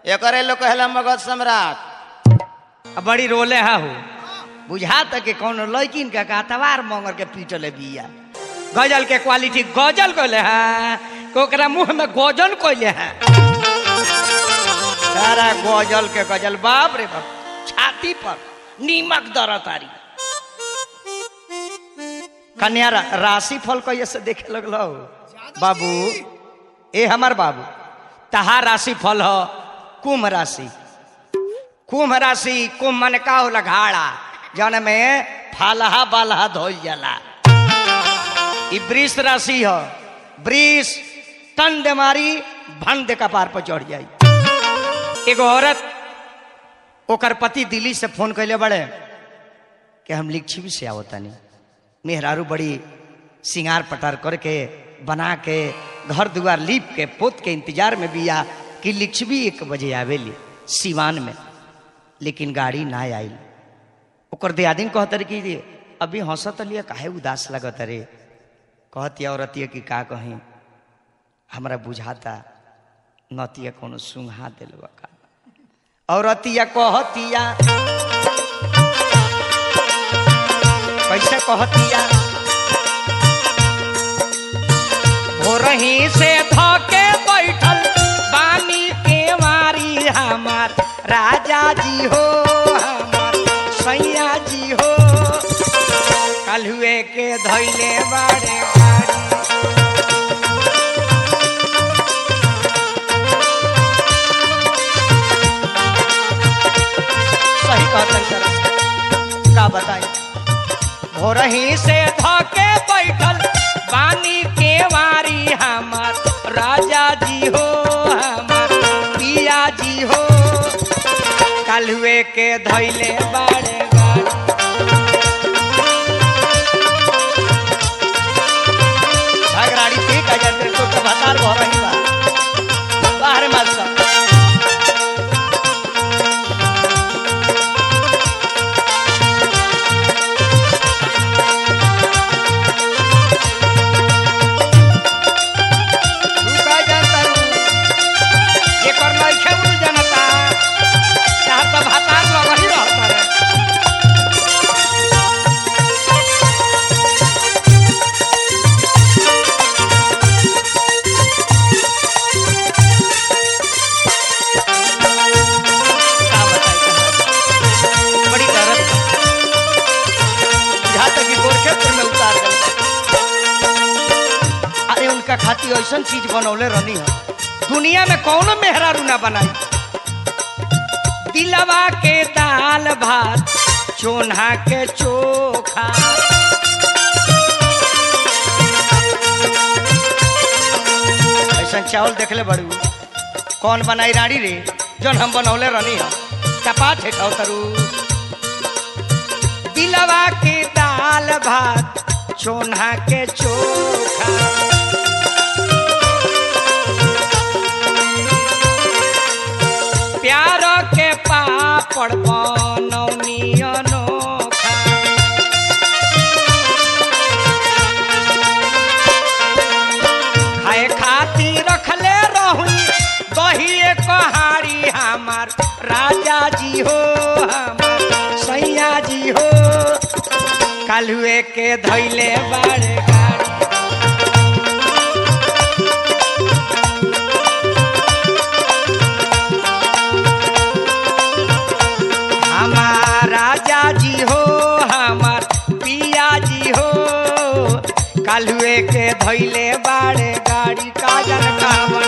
एकरे लोग कहला मगध सम्राट अब बड़ी रोले हा हो बुझा तक के कौन लड़किन के का तवार मंगर के पीटले बिया गजल के क्वालिटी गजल कहले हैं ओकरा मुंह में गजल कहले हैं सारा गजल के गजल बाप रे बाप छाती पर नीमक दर तारी कन्या रा, राशि फल कहिए से देखे लगलो बाबू ए हमार बाबू तहा राशि फल हो कुंभ राशि कुंभ राशि कुंभ मन का होला घाड़ा जौन में फालहा बालहा धोल जाला ई वृष राशि ह वृष टन दे मारी भन दे कपार पर चढ़ जाई एगो औरत ओकर पति दिल्ली से फोन कैले बड़े कि हम लिच्छवी से आवतानी मेहरारू बड़ी सिंगार पटार करके बना के घर दुआर लीप के पोत के इंतजार में बिया कि लिच्छवी एक बजे आवेली सिवान में लेकिन गाड़ी ना आयल ओकर दियादिन कहत रे कि अभी हंसत लिया काहे उदास लगत रे कहतिया औरतिया कि का कहीं हमरा बुझाता नतिया कोनो सुंघा दिलवा का औरतिया कहतिया कैसे कहतिया भोरही से धके बैठल बानी के मारी हमार राजा जी हो हमार सैया जी हो कलहुए के धैले बाड़े गाड़ी सही कहतन तरस का बताई भोरही से धके बैठल बानी के वारी हमार राजा जी हो हमार पिया जी हो कलुए के धैले बाड़े गाड़ी भगराड़ी ठीक है जल्दी तो तो भतार भोरही बा बाहर मत सब तू का जानता रू ये कर नइखे उ जनता चाह तो भातार लगही रहता रे का बताई कहानी? बड़ी दर्द यहाँ तक कि गोरखेपुर में उतार गए अरे उनका खातिर ऐसा चीज बनौले रहनी है दुनिया में कौनो मेहरारू ना बनाई दिलवा के दाल भात चोन्हा के चोखा ऐसा चावल देख ले बड़ू कौन बनाई रानी रे जौन हम बनौले रहनी है चपा थे तरू दिलवा के दाल भात चोन्हा के चोखा प्यार के पापड़ बनौनी अनोखा खाए खातिर रखले रहूं दही कहाड़ी हमार राजा जी हो हमार सैया जी हो कालुए के धैले बाड़े गाड़ी हमार राजा जी हो हमार पिया जी हो कालुए के धैले बाड़े गाड़ी काजन कावन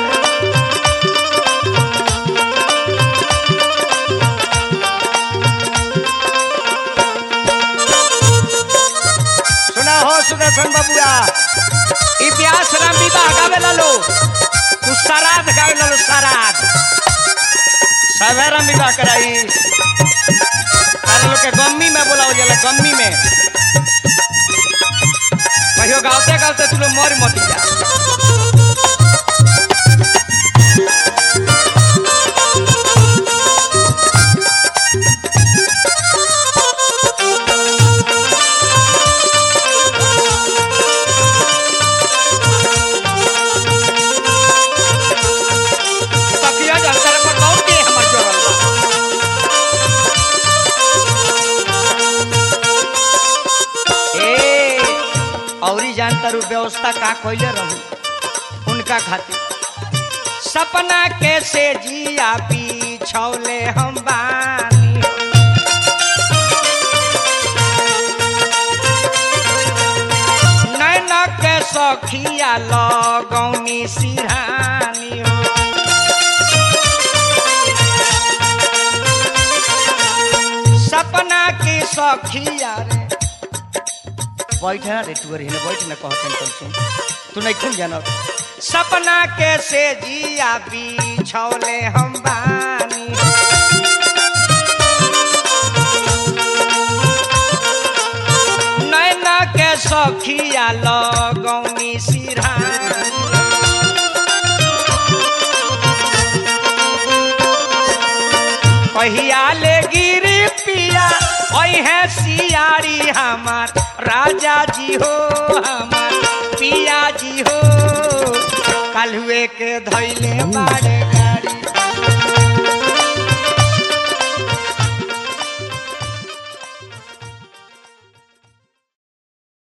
सुना हो सुदर्शन बबुआ ई ब्यास राम विवाह गावे लो तू सराध गावे लो सराध सबे राम विवाह कराई तारे लोग के गम्मी में बोलाओ जाला गम्मी में कहियो गावते गावते तू लोग मर मत जा तकिया जल कर पर दौड़ के हम जानता रू व्यवस्था का कैले रहू उनका खातिर सपना कैसे जिया पीछौले हम बानी नैन के सखिया लगौनी सिरहानी हो सपना की सखिया रे बैठ ना रे तू रे बैठ ना कहत तन सुन तू नहीं खून जानो सपना कैसे जिया बिछौले हम बानी नैना के सखिया लगौनी सिरहानी कहिया ले गिरी पिया है सियारी हमार राजा जी हो हमार पिया जी हो कलुए के धैले बाड़े